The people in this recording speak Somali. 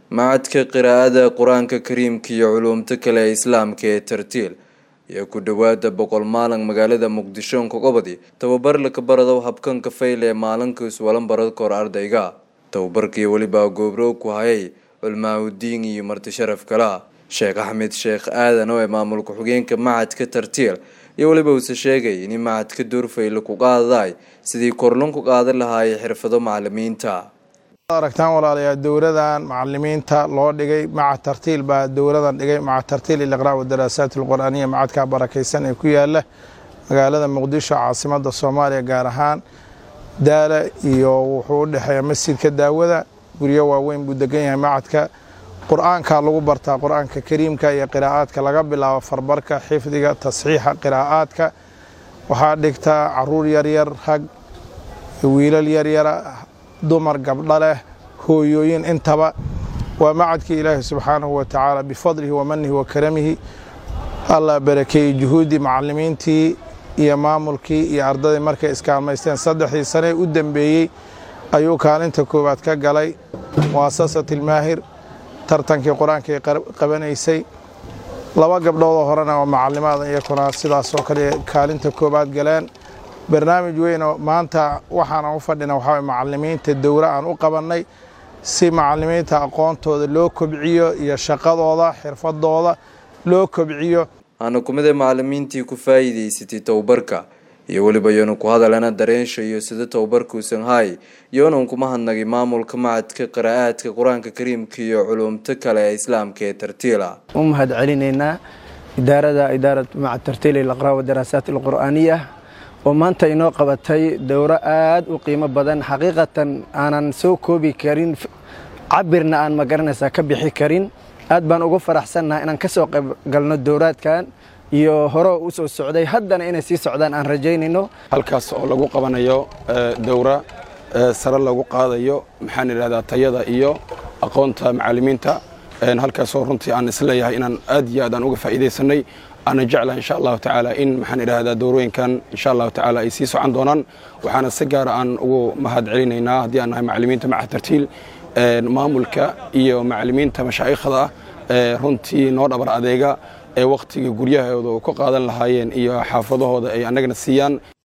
macadka qiraa'ada qur-aanka kariimka iyo culuumta kale ee islaamka ee tartiil iyo ku dhowaada boqol maalin magaalada muqdisho kogobadi tababar laka baradow habkanka fayl ee maalinka iswalan barad kor ardayga tababarkii weliba goobroog ku hayay culmaaudiin iyo marti sharaf kala sheekh axmed sheekh aadan oo ee maamulka xugeenka macadka tartiil iyo weliba uuse sheegay in macadka doorfayle ku qaadaday sidii korlon ku qaadan lahaayay xirfado macalimiinta aragtaan walaalayaa dowladan macalimiinta loo dhigay maca tartiil baa dowladan dhigay maca tartiil iliqraa wadaraasaat alqur-aaniya macadka barakaysan ee ku yaala magaalada muqdisho caasimada soomaaliya gaar ahaan daala iyo wuxuu u dhexeeya masjidka daawada guryo waaweyn buu degan yahay macadka qur-aanka lagu bartaa qur-aanka kariimka iyo qiraa'aadka laga bilaabo farbarka xifdiga tasxiixa qiraa'aadka waxaa dhigtaa caruur yaryar rag wiilal yaryara dumar gabdho leh hooyooyin intaba waa macadkii ilaahi subxaanahu wa tacaala bifadlihi wa manihi wa karamihi allah barakeeyey juhuuddii macalimiintii iyo maamulkii iyo ardaydii markay iskaalmaysteen saddexdii sanee u dembeeyey ayuu kaalinta koowaad ka galay muasasat ilmaahir tartankii qur-aankay qabanaysay laba gabdhoodoo horena waa macalimaada iyakuna sidaasoo kale kaalinta koowaad galeen barnaamij weynoo maanta waxaana u fadhina waxaa macalimiinta dowra aan u qabannay si macalimiinta aqoontooda loo kobciyo iyo shaqadooda xirfadooda loo kobciyo aana kumida macalimiintii ku faa'iidaysatay tababarka iyo weliba yoona ku hadalana dareensha iyo sida tababarkuusan haay yoonan kuma hadnagay maamulka macadka qiraa'aadka qur-aanka kariimka iyo culuumto kale ee islaamka ee tartiila u mahad celinaynaa idaarada idaarat macad tartiil ilaqraa wadaraasaat alqur'aaniya oo maanta inoo qabatay dowro aad u qiimo badan xaqiiqatan aanan soo koobi karin cabirna aan magaranaysaa ka bixi karin aad baan ugu faraxsannahay inaan ka soo qayb galno dowraadkan iyo hore u soo socday haddana inay sii socdaan aan rajaynayno halkaas oo lagu qabanayo dowra sare lagu qaadayo maxaan idhahdaa tayada iyo aqoonta macalimiinta halkaasoo runtii aan isleeyahay inaan aad iyo aad aan uga faa'iidaysanay aana jeclaha insha allahu tacaala in maxaan idhahdaa dowrooyinkan insha allahu tacaala ay sii socon doonaan waxaana si gaara aan ugu mahad celinaynaa haddii aan nahay macalimiinta maca tartiil maamulka iyo macalimiinta mashaa'ikhda runtii noo dhabar adeega ee wakhtiga guryahooda ku qaadan lahaayeen iyo xaafadahooda ay annagana siiyaan